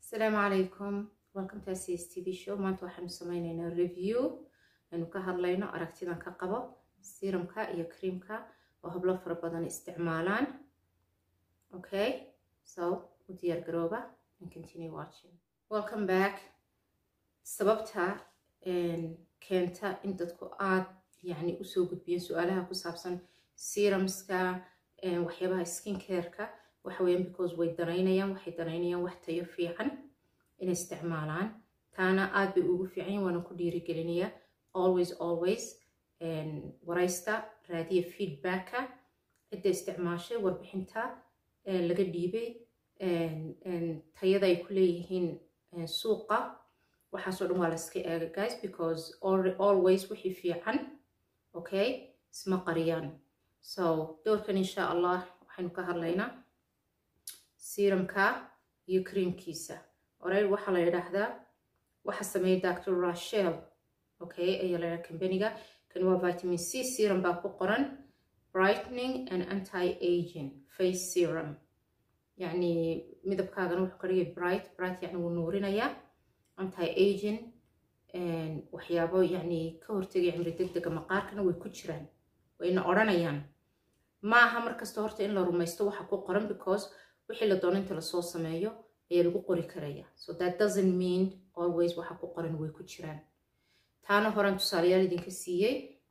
asalaamu calaykum welcome to cs t v show maanta waxaanu sameyneynaa review aynu ka hadlayno aragtidan ka qabo serumka iyo creamka oo hablo fara badan isticmaalaan okay so u diyaar garooba and continue watching welcome back sababta keenta in dadku aad yani usoo gudbiyeen su-aalaha ku saabsan serumska waxyaabaha skin careka waxa weeyaan because way danaynayaan waxay danaynayaan wax tayo fiican inay isticmaalaan taana aad bay ugu fiican yihin waana ku dhiirigelinayaa always always waraysta raadiya feedbacka cidda isticmaashay warbixinta laga dhiibay tayada ay ku leeyihiin suuqa waxaasoo dhan waa la iska eega guys because always wixii fiican okay isma qariyaan so doorkan insha allah waxaynu ka hadlaynaa serumka iyo creamkiisa oray waxaa la yidhaahdaa waxa sameeyay dr rachel okay ayaa la yidhaha companiga kan waa vitamin c serum baa ku qoran brightening and anti aging face serum yacni midabkaagana wuxuu ka dhigay bright bright yacni wuu nuurinayaa anti aging waxyaabo yacni ka hortegaya cimri deg dega maqaarkana way ku jiraan wayna odhanayaan ma aha markasta horta in la rumaysto waxa ku qoran because wixii la doono inta lasoo sameeyo ayaa lagu qori karaya so that doesn't mean always waxa ku qoran way ku jiraan taana horan tusaalayaal idinka siiyey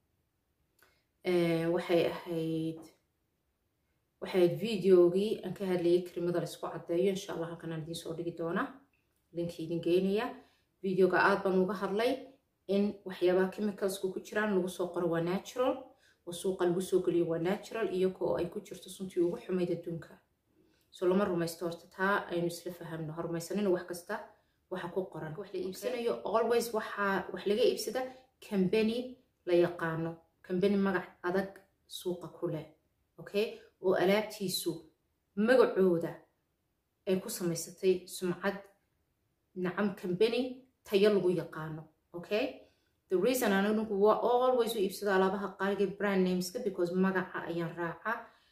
waxay ahayd waxay ahayd videogii aan ka hadlayay karimada la isku caddeeyo insha allah halkan aan idiin soo dhigi doona linki idin geynaya videoga aad baan uga hadlay in waxyaabaha chemicalsku ku jiraan lagu soo qoro waa natural oo suuqa lagu soo geliyo waa natural iyagoo ay ku jirto suntii ugu xumayd adduunka so lama rumaysto horta taa aynu isla fahamno ha rumaysanina wax kasta waxa ku qoran wax la iibsanayo always waxaa wax laga iibsada cambany la yaqaano cambany magac adag suuqa ku leh okay oo alaabtiisu magacooda ay ku samaysatay sumcad nacam cambany tayo lagu yaqaano okay the reason anigu waa always u iibsado alaabaha qaaliga brand nameska because magaca ayaan raaca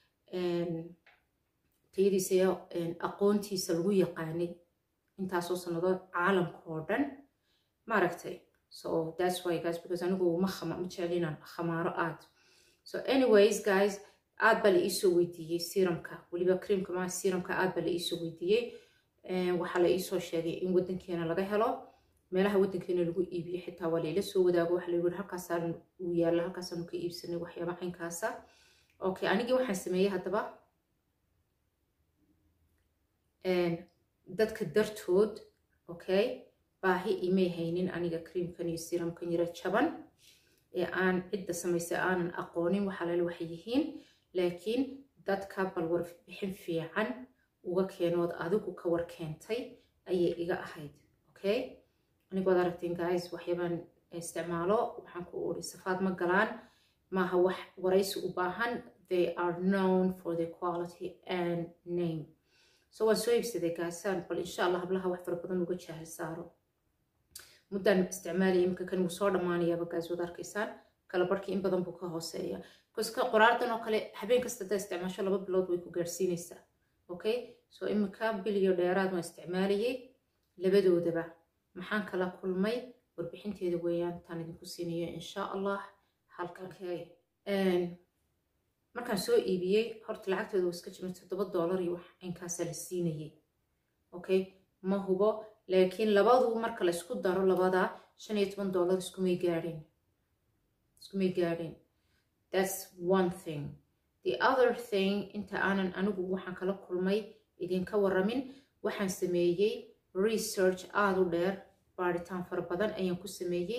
tayadiisa iyo aqoontiisa lagu yaqaanay intaasoo sannadood caalamka oo dhan maaragtay so that's why guys because anigu ma khama ma jecel inaan khamaaro aad so anyways guys aad baa la iisoo weydiiyey serumka weliba creamka ma serumka aad baa la iisoo weydiiyey waxaa la iisoo sheegay in waddankeena laga helo meelaha waddankeena lagu iibiyo xitaa waa layla soo wadaago waxa la yidhi halkaasaan uu yaalla halkaasaanu ka iibsanay waxyaaba caynkaasa okay anigii waxaan sameeyey haddaba dadka dartood okay baahi imay haynin aniga creamkan iyo serumkan yaro jaban ee aan cidda samaysay aanan aqoonin waxaa lale waxay yihiin laakiin dadka bal warbixin fiican uga keenood adigu ka war keentay ayay iga ahayd okay anigood aragteen guys waxyaabaan isticmaalo waxaan ku uri safaad ma galaan maaha wax waraysi u baahan they are known for their quality and name so waan soo iibsaday gaasaan bal insha allah hablaha wax fara badan uga jaahil saaro muddaan isticmaalaya imika kan wuu soo dhammaanayaaba gaas wad arkaysaan kala barhkii in badan buu ka hooseeya koska qoraardan oo kale habeen kasta haddaa isticmaasho laba bilood way ku gaarsiinaysaa okay so imika bil iyo dheeraad waan isticmaalayay labadoodaba maxaan kala kulmay warbixinteeda weeyaan taan idinku siinayo insha allah halkan markaan soo iibiyey horta lacagtooda waa iska jiran toddoba doolar iyo wax inkaasaa la siinayay okay ma hubo laakiin labadu marka la isku daro labada shan iyo toban doolar iskumay gaadhin iskumay gaadhin that's one thing the other thing inta aanan anigu waxaan kala kulmay idinka waramin waxaan sameeyey research aada u dheer baaritaan fara badan ayaan ku sameeyey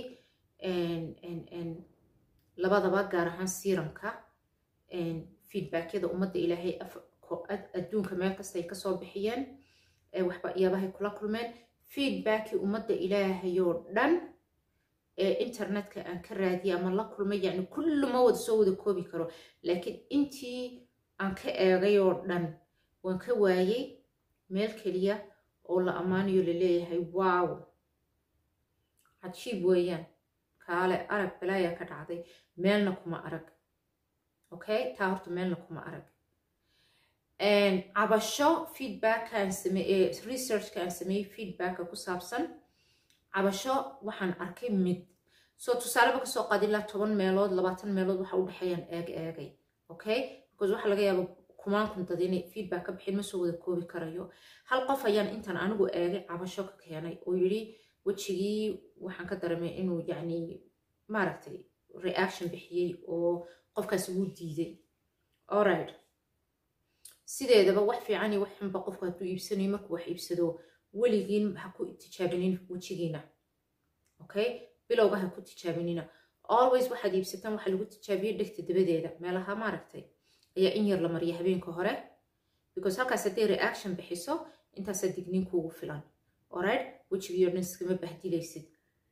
labadaba gaar ahaan serumka feedbackyada ummadda ilaahay adduunka meel kasta ay kasoo bixiyeen waxyaabahay kula kulmeen feedbackii ummadda ilaahay oo dhan ee internetka aan ka raadiyay ama la kulmay yacni kullu ma wada soo wada koobi karo laakiin intii aan ka eegay oo dhan waan ka waayey meel keliya oo la ammaanayo laleeyahay wow cajiib weeyaan kaale arag balaayaa ka dhacday meelna kuma arag okay taa horta meelna kuma arag cabasho feedbackaan sameeye researchka aan sameeyey feedbacka ku saabsan cabasho waxaan arkay mid soo tusaaleba kasoo qaadi ilaa toban meelood labaatan meelood waxa u dhexeeyaan eeg eegay okay because waxaa laga yaaba kumaan kuntad inay feedback ka bixin ma soo wada koobi karayo hal qof ayaan intaan anigu eegay cabasho ka keenay oo yidhi wejigii waxaan ka dareemay inuu yacni maaragtay reaction bixiyey oo qofkaasi wuu diiday alright sideedaba wax fiican iyo wax xunba qofku hadduu iibsanayo markuu wax iibsado weligiin ha ku tijaabinin wejigiina okay bilowga ha ku tijaabinina always waxaad iibsataan waxa lagu tijaabiyey dhegta dabadeeda meelaha maaragtay ayaa in yar la mariya habeenka hore because halkaas hadday reaction bixiso intaasaa digniin kuugu filan alright wejigiiyo dhan iskama bahdilaysid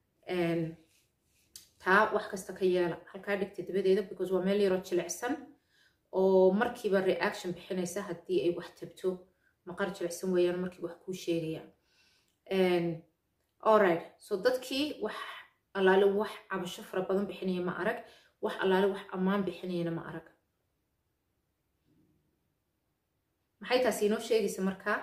taa wax kasta ka yeela halkaa dhegta dabadeeda because waa meel yaroo jilicsan oo markiiba reaction bixinaysa haddii ay wax tabto maqar jilicsan weeyaan markiiba wax kuu sheegayaan alright so dadkii wax allaale wax cabasho fara badan bixinaya ma arag wax allaale wax ammaan bixinayana ma arag maxay taas inoo sheegaysa markaa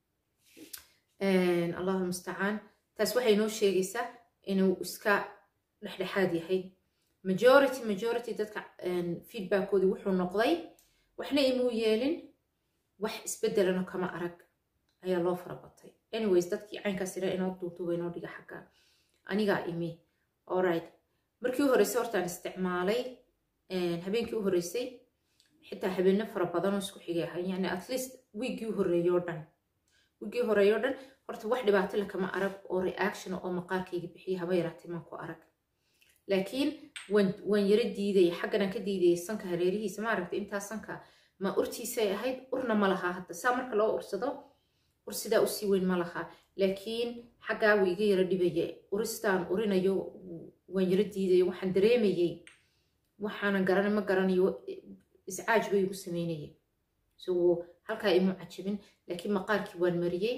allahu mustacaan taas waxay inoo sheegaysaa inuu iska dhexdhexaad yahay majority majority dadka feedbackkoodii wuxuu noqday waxna imuu yeelin wax isbedelana kama arag ayaa loo farabatay anyways dadkii caynkaas ira inoo duuduba inoo dhiga xagga anigaa imi alright markii u horreysay hortaan isticmaalay habeenkii u horreysay xitaa habeeno fara badanoo isku xigay ahay yani at least wiiggii u horreeyoo dhan wiiggii horreeyoo dhan horta wax dhibaato le kama arag oo reaction oo maqaarkayga bixiyay haba yaraatay maan ku arag laakiin waan yaro diidaya xagganaan ka diidayay sanka hareerihiisa maaragta intaa sanka ma urtiisay ahayd urna ma lahaa hadda saa marka loo ursado ur sidaa usii weyn ma lahaa laakiin xaggaa wuu iga yaro dhibaya uristaan urinayo waan yaro diidayo waxaan dareemayey waxaanan garanay ma garanayo iscaaj bay igu sameynayay so halkaa imu cajabin laakiin maqaarkii waan mariyey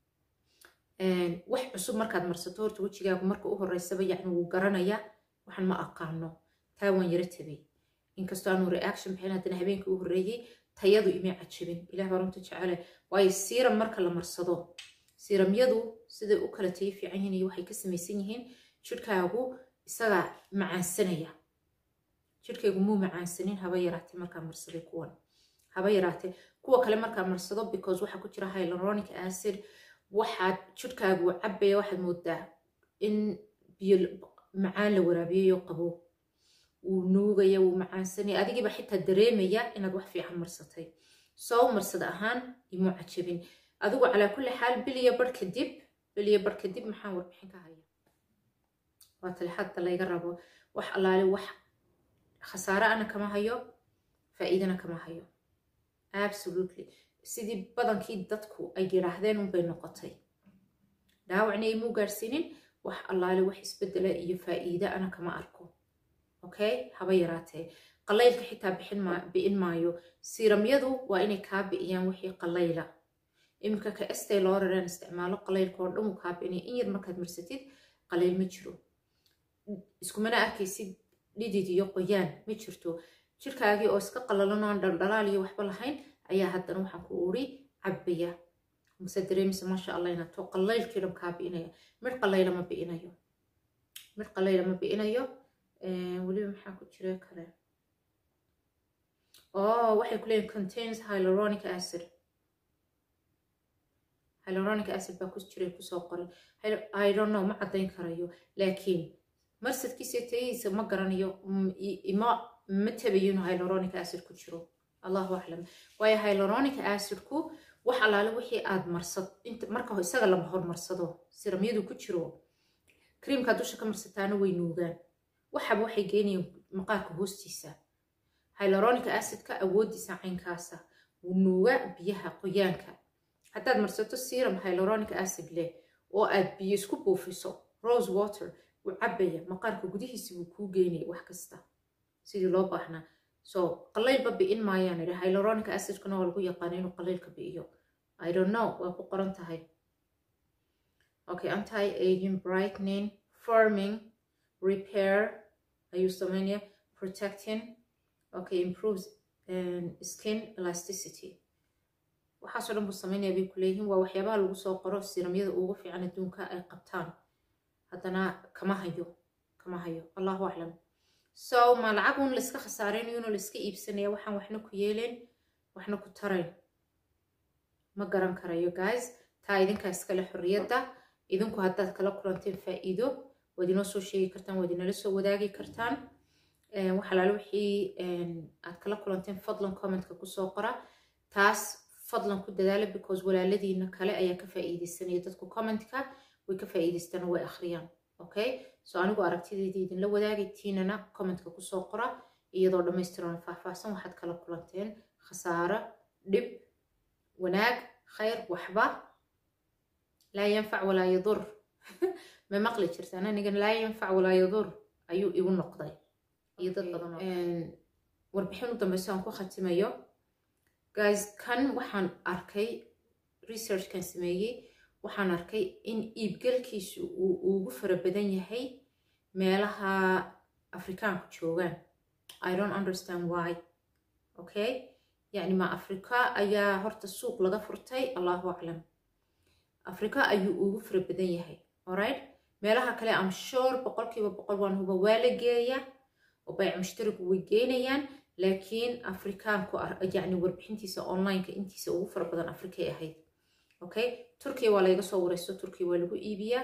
wax cusub markaad marsato horta wejigaagu marka u horeysaba yacni wuu garanaya waxaan ma aqaano taa waan yaro tabay inkastoo aanu reaction bixin haddana habeenkii u horreeyey tayadu imay cajabin ilah baa runta jecele waayo siiram marka la marsado siiramyadu siday u kala tayo fiican yihiin iyo waxay ka samaysan yihiin jidhkaagu isagaa macaansanaya jidhkaygu muu macaansanin haba yaraatee markaa marsaday kuwan haba yaraatee kuwa kale markaa marsado because waxaa ku jira hyaluronic acid waxaad jidhkaagu cabaya waxaad moodaa in biyo macaan la waraabiyayo qabo wuu nuugaya wuu macaansanaya adigiiba xitaa dareemaya inaad wax fiican marsatay soo marsada ahaan imuu cajabin adigu calaa kulli xaal biliya bar kadib biliya bar kadib maxaan warbixin ka haya waa talexadda layga rabo wax allaale wax khasaare ana kama hayo faa'iidana kama hayo absolutely sidii badankii dadku ay yidhaahdeen unbay noqotay dhaawacna imuu gaadhsiinin wax allaale wax isbedela iyo faa'iide ana kama arko okay haba yaraatee qalaylka xitaa bixin bi'in maayo siiramyadu waa inay kaa bi'iyaan wixii qalayla iminka ka estay loo rareen isticmaalo qalaylka oo dhan wuu kaa bi'inaya in yar markaad marsatid qalayl ma jiro iskumana arkaysid dhidid iyo qoyaan ma jirto jirkaagii oo iska qalalan oon dhaldhalaal iyo waxba lahayn ayaa haddana waxaan ku uri cabbaya mase dareemisa maasha allah inaad to qalaylkii dhan kaa bi'inaya mid qalayla ma bi'inayo mid qalayla ma bi'inayo weliba maxaa ku jira kale oh waxay ku leeyihin contains hyaluronic acid hyaluronic acid baa ku jira kusoo qoran i don't know ma caddayn karayo laakiin marsadkiisa tayihiisa ma garanayo ima ma tabayo inuu hyaluronic acid ku jiro allahu aclam waayo hyaluronic acidku wax allaale wixii aad marsad marka isaga lama hormarsado siramyadu ku jiro kriimkaa dusha ka marsataana way nuugaan waxaba waxay geenayaan maqaarka hoostiisa hyaluronic acidka awoodiisa caynkaasa wuu nuuga biyaha qoyaanka haddaad marsato serum hyaluronic acid leh oo aad biyo isku buufiso rose water wuu cabaya maqaarka gudihiisa wuu kuu geynaya wax kasta sidii loo baahnaa so qalaylba bi'in maayaan idhi hyaluronic acidkuna waa lagu yaqaana inuu qalaylka bi'iyo i don't know waa ku qoran tahay okay anti aging brightening forming repair ayuu sameynaya protecting okay improves um, skin elasticity waxaasoo dhan buu sameynaya bay kuleeyihiin waa waxyaabaha lagu soo qoro siramyada ugu fiican adduunka ay qabtaan haddana kama hayo kama hayo allahu aclam so ma lacag un layska khasaaraynayo inuu layska iibsanaya waxaan waxna ku yeelayn waxna ku tarayn ma garan karayo guys taa idinkaa iskale xorriyadda idinku haddaad kala kulanteen faa'iido waad inoo soo sheegi kartaan waad inala soo wadaagi kartaan waxalaale wixii aad kala kulanteen fadlan commentka kusoo qora taas fadlan ku dadaala because walaaladiina kale ayaa ka faa'iideysanaya dadku commentka way ka faa'iideystaan way akhriyaan okay so anigu aragtideeda idinla wadaagay tiinana commentka kusoo qora iyadoo dhammaystiran faahfaahsan waxaad kala kulanteen khasaaro dhib wanaag khayr waxba laa yanfac walaa yadur ma maqli jirtaan anigan laa yanfac walaa yadur ayuu igu noqday iyo dad badan warbixin u dambeyso aan ku khatimayo guys kan waxaan arkay researchkan sameeyey waxaan arkay in iibgalkiisu uu ugu fara badan yahay meelaha afrikaanku joogaan i don't understand why okay yacni ma afrika ayaa horta suuq laga furtay allahu aclam afrika ayuu ugu fara badan yahay alright meelaha kale am sure boqolkiiba boqol waan huba waa la geeya oo bayc mushtarigu way geynayaan laakiin afrikaanku yacni warbixintiisa onlineka intiisa ugu fara badan afrikay ahayd okay turkiya waa layga soo wareyso turkiya waa lagu iibiyaa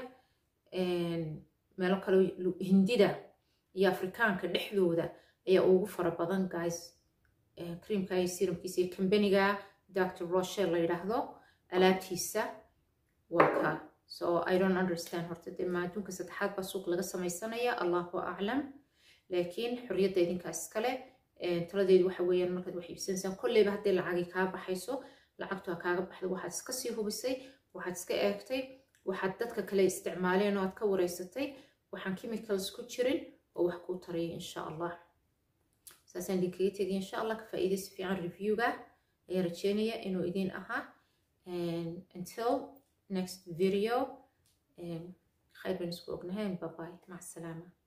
meelo kale hindida iyo afrikaanka dhexdooda ayaa ugu fara badan guys creamka iyo serumkiisa iyo kambaniga dr rochel la yidhaahdo alaabtiisa waa ka so i don't understand horta dee ma adduunka saddexaad baa suuq laga sameysanaya allahu aclam laakiin xorriyadda idinkaas iskale taladeedu waxa weeyaan markaad wax iibsanaysaan kolleyba haddii lacagi kaa baxayso lacagtu ha kaaga baxdo waxaad iska sii hubisay waxaad iska eegtay waxaad dadka kale isticmaaleen oo aad ka wareysatay waxaan chemicals ku jirin oo wax kuu taraya insha allah saasaan idinkaga tegay insha allah ka faa'iidaysi fiican reviewga ayaan rajeynaya inuu idin ahaa until next video khayr baan isku ognahayn bye bye mac salaama